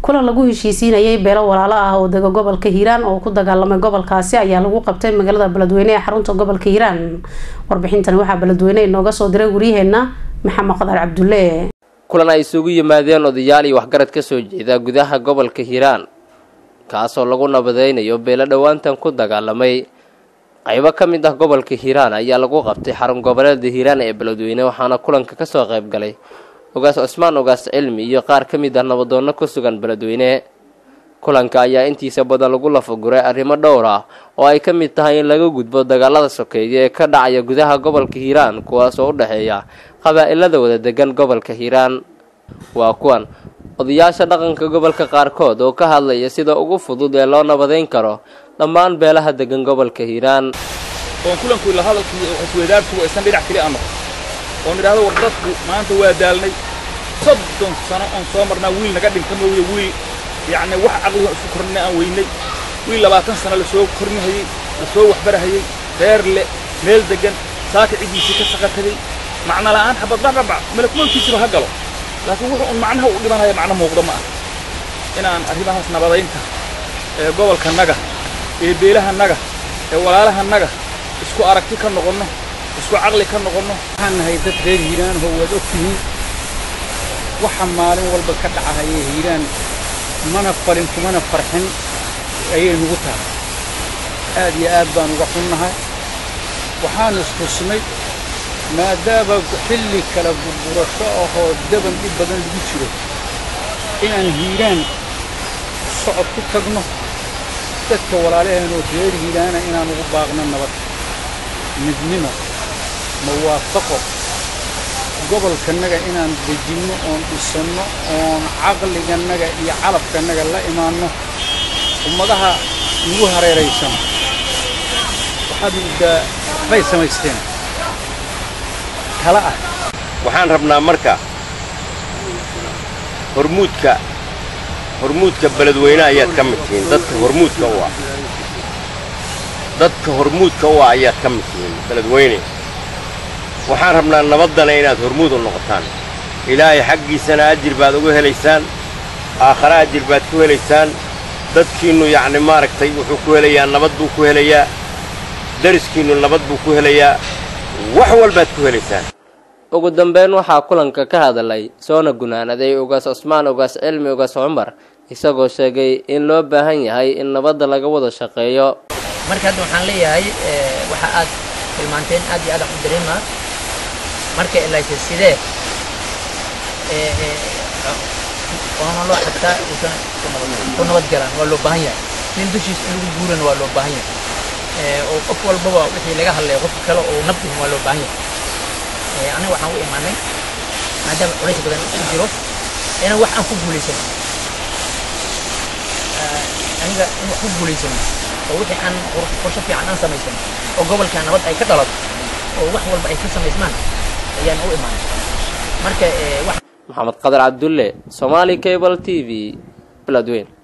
kulan lagu heshiisiinayay beelo walaalo ah oo dega gobolka hiiraan oo ku dagaalamay gobolkaasi ayaa lagu qabtay magaalada beledweyne ee xarunta gobolka hiiraan warbixintani waxaa beledweyne inooga soo diray waryaheena maxamed qadar cabdulle kulan ay isugu yimaadeen odayaal iyo waxgarad ka soo jeeda gudaha gobolka hiiraan kaasoo lagu nabadeynayo beelo dhowaantan ku dagaalamay qaybo ka mid ah gobolka hiiraan ayaa lagu qabtay xarun goboleeda hiiraan ee beledweyne waxaana kulanka kasoo qayb galay ogaas cusmaan ogaas cilmi iyo qaar ka mid ah nabadoonno ku sugan beledweyne kulanka ayaa intiisa badan lagu lafaguray arrimo dhowr ah oo ay ka mid tahay in laga gudbo dagaalada sokeeya ee ka dhacaya gudaha gobolka hiiraan kuwaas oo u dhexeeya qabaa-ilada wada degan gobolka hiiraan waa kuwan odayaasha dhaqanka gobolka qaarkood oo ka hadlaya sida ugu fudud ee loo nabadeyn karo dhammaan beelaha degan gobolka hiiraan oon kulanku ila hadalkii isweydaarku aysan dhinac keli aan noqon oon idhaahdo war dadku maanta waa daalnay soddon sano oon soo marnaa wiil naga dhinta mooye wiil yacni wax caqliga isku kornina aan weynay wiil labaatan sano lasoo kornihayey lasoo waxbarahayey reer le meel deggan saaka ciddiisii ka saqa tegey macno la'aan xabad bacbabac malakumoolkiisiba ha galo laakiin wuxuu un macnaha u dhimanaya macno muuqda ma ah inaan arrimahaas nabadaynta ee gobolkanaga ee beelahanaga ee walaalahanaga isku aragti ka noqonno isku caqli ka noqonno waxaan nahay dad reer hiiraanho waad og tihiin waxa maalin walba ka dhacahaya hiiraan mana falin kumana farxin ayay nugu tahay aad iyo aad baan uga xunnahay waxaan istusnay maadaama xilli kala burburasho ahoo daban dhib badan lagu jiro inaan hiiraan socod ku tagno dadka walaalaheenoo reer hiiraana inaan ugu baaqno nabad midnimo mawaafaqo gobolkannaga inaan dejinno oon dhisanno oon caqligannaga iyo calabkannaga la imaanno ummadaha nagu hareeraysan waxaad muddaa waxbay samaysteen tala ah waxaan rabnaa marka hormuudka hormuudka beledweyne ayaad ka mid tihiin dadka hormuudka u ah dadka hormuudka u ah ayaad ka mid tihiin beledweyne waxaan rabnaa nabaddana inaad hormuud u noqotaan ilaahay xaggiisana ajir baad uga helaysaan aakhare ajir baad ku helaysaan dadkiinnu yacni maaragtay wuxuu ku helayaa nabad buu ku helayaa dariskiinnu nabad buu ku helayaa wax walbaad ku helaysaan ugu dambeyn waxaa kulanka ka hadlay soona gunaanaday ugaas cusmaan ugaas cilmi ugaas cumar isagoo sheegay in loo baahan yahay in nabadda laga wada shaqeeyo marka hadda waxaan leeyahay waxa aad tilmaanteen aad iyo aad wax u dareemaa marka ilayse sidee oona loo xataa uusan ku nabad galaan waa loo baahan yahay nin dushiisa in lagu guurana waa loo baahan yahay oo qof walbaba wixii laga hadlaya qofka kale oo nabdihin waa loo baahan yahay aniga waxaan u imaanay maadaama culays badan isku jiro inaan wax aan ku guulaysano aniga in wax ku guulaysano oo wixii aan qorsho fiican aan samaysano oo gobolka nabad ay ka dhalato oo wax walba ay ka samaysmaan ayaan u imaanay marka maxamed qadar cabdulle somaali cable t v beledweyn